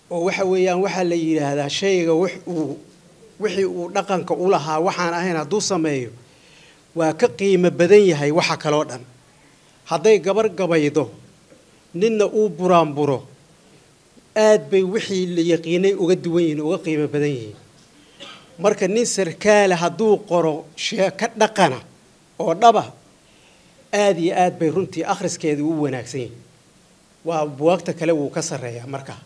oo waxa weeyaan waxaa la yidhaahdaa shayga wix uu wixii uu dhaqanka u lahaa waxaan ahayn hadduu sameeyo waa ka qiimo badan yahay waxa kaloo dhan hadday gabar gabaydo ninna uu buraanburo aad bay wixii la yaqiinay uga duwan yihiin uga qiimo badan yihiin marka nin sarkaale hadduu qoro sheeko dhaqana oo dhaba aad iyo aad bay runtii akhriskeedii u wanaagsan yihiin waa buwaagta kale wuu ka sarreeyaa markaa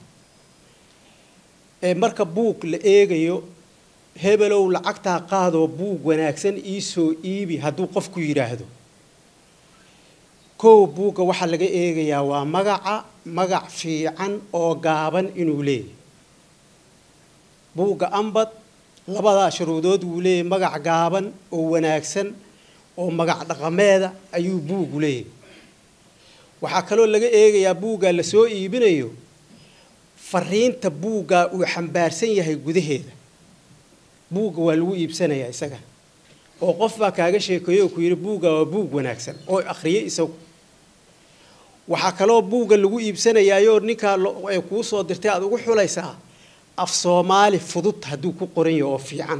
ee marka buug la eegayo hebelow lacagtaa qaadoo buug wanaagsan iisoo iibi hadduu qofku yidhaahdo kow buugga waxaa laga eegayaa waa magaca magac fiican oo gaaban inuu leeyahy buugga ambad labadaa shuruudood wuu leeyahy magac gaaban oo wanaagsan oo magac dhaqameeda ayuu buugu leeyahy waxaa kaloo laga eegayaa buuggaa la soo iibinayo fariinta buuggaa uu xambaarsan yahay gudaheeda buugga waa lagu iibsanayaa isaga oo qof baa kaaga sheekeeyo oo ku yidhi buugga waa buug wanaagsan oo akhriyay isagu waxaa kaloo buugga lagu iibsanayaayoo ninkaa ay kuu soo dirtay aad ugu xulaysaa af soomaali fudud hadduu ku qoran yahay oo fiican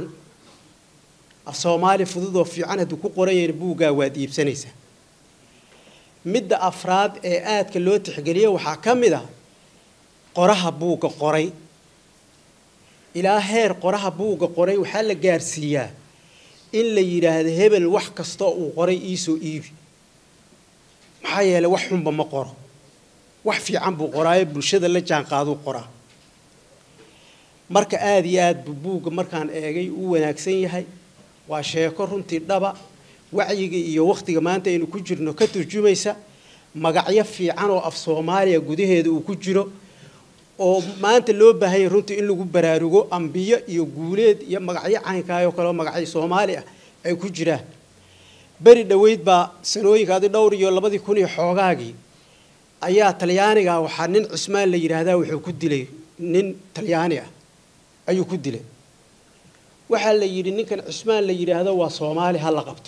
af soomaali fudud oo fiican hadduu ku qoran yahay buuggaa waad iibsanaysaa midda afraad ee aadka loo tixgeliya waxaa ka mid ah qoraha buugga qoray ilaa heer qoraha buugga qoray waxaa la gaarsiiyaa in la yidhaahdo hebel wax kastoo uu qoray iisoo iibi maxaa yeelay wax xunba ma qoro wax fiican buu qoraayo bulshada la jaanqaaduu qoraa marka aada iyo aad buu buugga markaan eegay u wanaagsan yahay waa sheeko runtii dhaba wacyiga iyo wakhtiga maanta aynu ku jirno ka turjumaysa magacyo fiican oo af soomaaliya gudaheeda uu ku jiro oo maanta loo baahanya runtii in lagu baraarugo ambiyo iyo guuleed iyo magacyo caynkaayoo kale oo magacyo soomaali ah ay ku jiraan beri dhoweyd baa sanooyinkaadi dhowr iyo labadii kun iyo xoogaagii ayaa talyaaniga waxaa nin cismaan la yidhaahdaa wuxuu ku dilay nin talyaani ah ayuu ku dilay waxaa la yidhi ninkan cismaan la yidhaahdo waa soomaali ha la qabto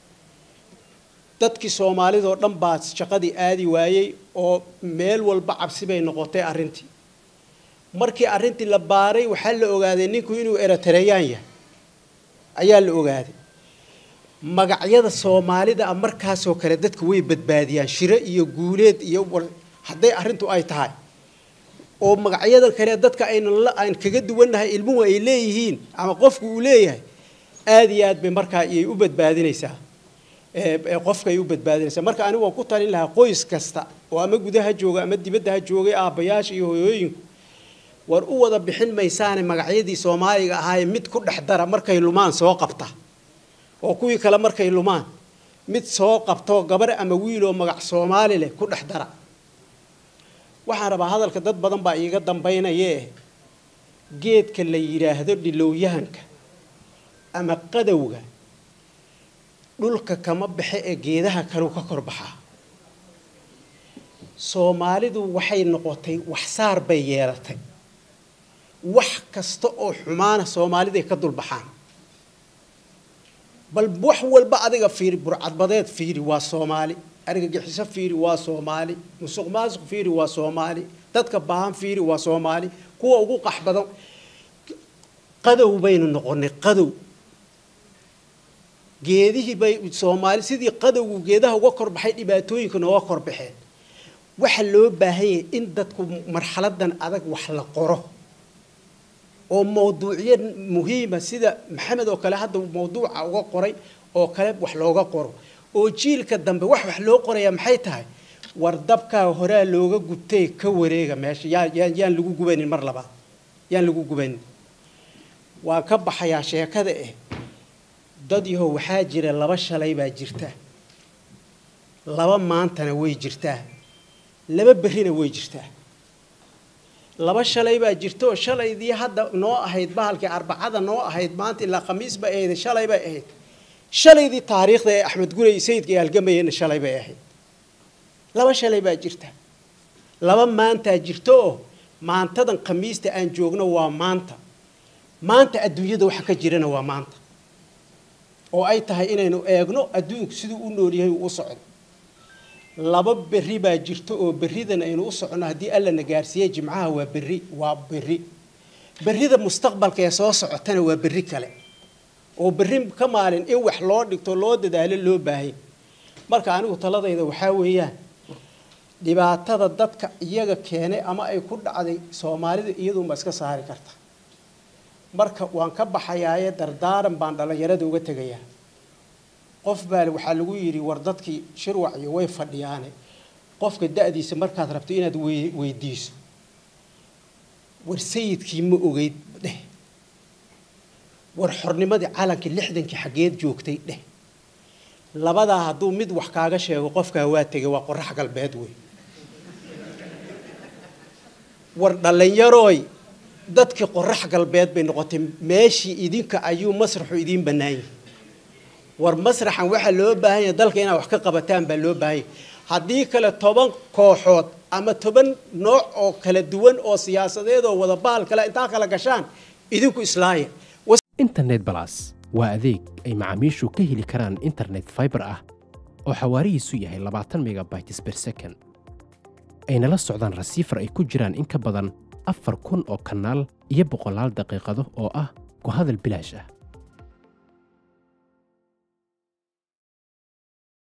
dadkii soomaalidoo dhan baa shaqadii aadi waayey oo meel walba cabsi bay noqotay arrintii markii arrintii la baaray waxaa la ogaaday ninku inuu eratareyaan yahay ayaa la ogaaday magacyada soomaalida ah markaasoo kale dadka way badbaadiyaan shiro iyo guuleed iyo hadday arrintu ay tahay oo magacyada kale dadka aynan aan kaga duwannahay ilmuhu ay leeyihiin ama qofku uu leeyahay aada iyo aad bay markaa iyay u badbaadinaysaa qofkaay u badbaadinaysaa marka anigu waan ku talin lahaa qoys kasta oo ama gudaha jooga ama dibadda ha joogay aabbayaasha iyo hoyooyinku war u wada bixin maysaane magacyadii soomaaliga ahaaye mid ku dhex dara markay lumaan soo qabta oo kuwii kale markay lumaan mid soo qabtoo gabar ama wiiloo magac soomaali leh ku dhex dara waxaan rabaa hadalka dad badan baa iiga dambaynayee geedka la yidhaahdo dhilowyahanka ama qadowga dhulka kama baxe ee geedaha kaleu ka kor baxaa soomaalidu waxay noqotay waxsaar bay yeelatay wax kasta oo xumaana soomaaliday ka dulbaxaan bal wax walba adiga fiiri burcadbadeed fiiri waa soomaali argagixiso fiiri waa soomaali musuq maasuq fiiri waa soomaali dadka baahan fiiri waa soomaali kuwa ugu qax badan qadow baynu noqonay qadow geedihii bay soomaali sidii qadowgu geedaha uga korbaxay dhibaatooyinka nooga korbaxeen waxa loo baahan yahay in dadku marxaladan adag wax la qoro oo mawduucyo muhiima sida maxamed oo kale hadda mawduuca uga qoray oo kale wax looga qoro oo jiilka dambe wax wax loo qorayaa maxay tahay war dabkaa horaa looga gubtay ka wareega meesha yaan yaan lagu gubanin mar labaad yaan lagu gubanin waan ka baxayaa sheekada eh dad yahow waxaa jira laba shalay baa jirta laba maantana way jirtaa laba berrina way jirtaa laba shalay baa jirta oo shalaydii hadda noo ahayd bahalkii arbacada noo ahayd maanta ilaa khamiis bay ahayd shalay bay ahayd shalaydii taariikhda ee axmed gurey sayidka ay halgamayeenna shalay bay ahayd laba shalay baa jirta laba maantaa jirta oo maantadan khamiista aan joogno waa maanta maanta adduunyada waxa ka jirana waa maanta oo ay tahay inaynu eegno adduunku siduu u nool yahay uu u socdo laba berri baa jirto oo berridan aynu u soconno haddii alla na gaarsiiye jimcaha waa berri waa berri berrida mustaqbalka ee soo socotana waa berri kale oo berri ka maalin in wax loo dhigto loo dadaalo loo baahay marka anigu taladayda waxaa weeyaan dhibaatada dadka iyaga keenay ama ay ku dhacday soomaalida iyadunba iska saari karta marka waan ka baxayaaye dardaaran baan dhallinyarada uga tegayaa qof baa waxaa lagu yidhi war dadkii shirwaciyo way fadhiyaane qofka da-diisa markaad rabto inaad weydiiso war sayidkii ma ogeyd dheh war xornimadii calankii lixdankii xaggeed joogtay dheh labadaa hadduu mid wax kaaga sheego qofkaa waa tegay waa qorax galbeed wey war dhallinyarooy dadkii qorax galbeed bay noqotay meeshii idinka ayuu masraxu idiin bannaan yahay war masraxan waxaa loo baahan yahay dalka inaad wax ka qabataan baa loo baahan yahay haddii kale toban kooxood ama toban nooc oo kala duwan oo siyaasadeed oo wada baal kale intaa kala gashaan idinku islaaya internet balas waa adeeg ay macaamiishu ka heli karaan internet fiber ah oo xawaarihiisu yahay labaatan megabytes per second ayna la socdaan rasiifar ay ku jiraan in ka badan afar kun oo kanaal iyo boqolaal daqiiqado oo ah ku hadal bilaash ah